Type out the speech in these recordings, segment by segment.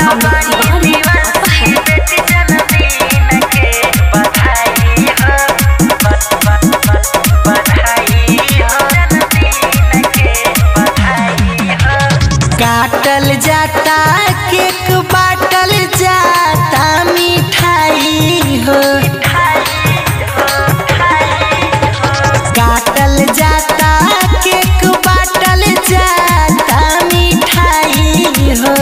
अमित तिवारी काटल जाता केक बाटल जाता मिठाई हो काटल जाता केक बाटल जाता मिठाई हो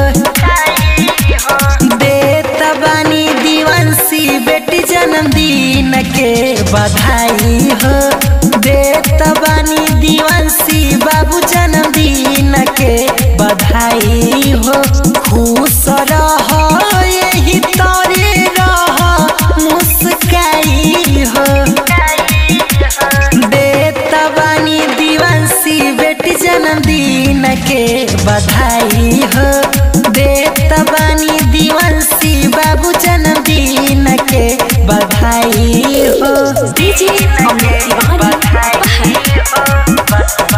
देत बानी दीवंसी बेटी जन्मदिन के बधाई हो देत बानी दीवंसी बाबू जन्मदिन के बधाई हो खुश रह यही तोरे रह मुस्काई हो देत बानी दीवंसी बेटी जन्मदिन के बधाई हो देत बानी दीवंसी बाबू जन्मदिन के बधाई हो डीजे अमित तिवारी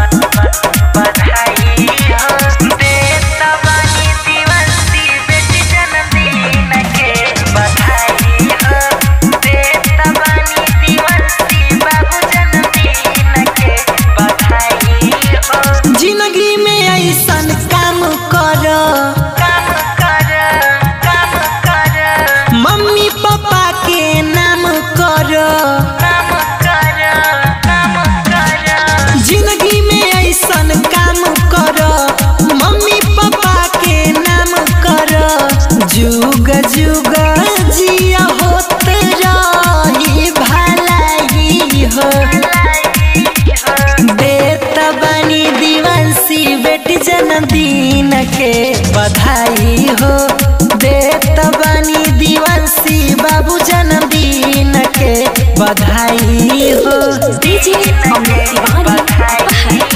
जिंदगी में ऐसन काम कर मम्मी पापा के नाम कर जिंदगी में ऐसन काम कर मम्मी पापा के नाम कर जुग जुग जिया होत रही भलाई हो देत बनी दिवंसी बेटी जन्मदिन के बधाई हो देत बनी दिवंसी बाबू जन्मदिन के बधाई हो डीजे अमित तिवारी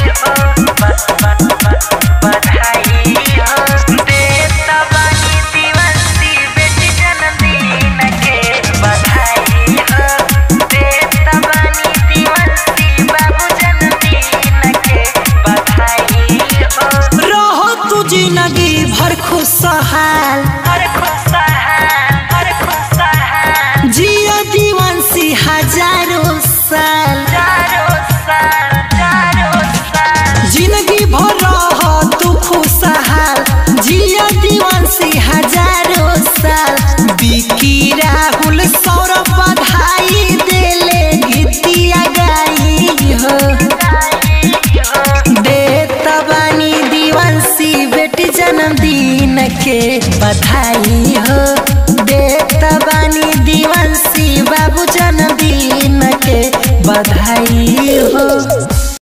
रहो तू जिंदगी भर खुशहाल जियो दिवंसी हजारों साल जिंदगी भर रह तू खुशहाल जियो दिवंसी हजारों साल बिकी राहुल सौरभ बधाई देले गीतिया गाई हो देत बानी दिवंसी बेटी जन्मदिन के बधाई हो देत बानी दिवंसी बाबू जन्मदिन के बधाई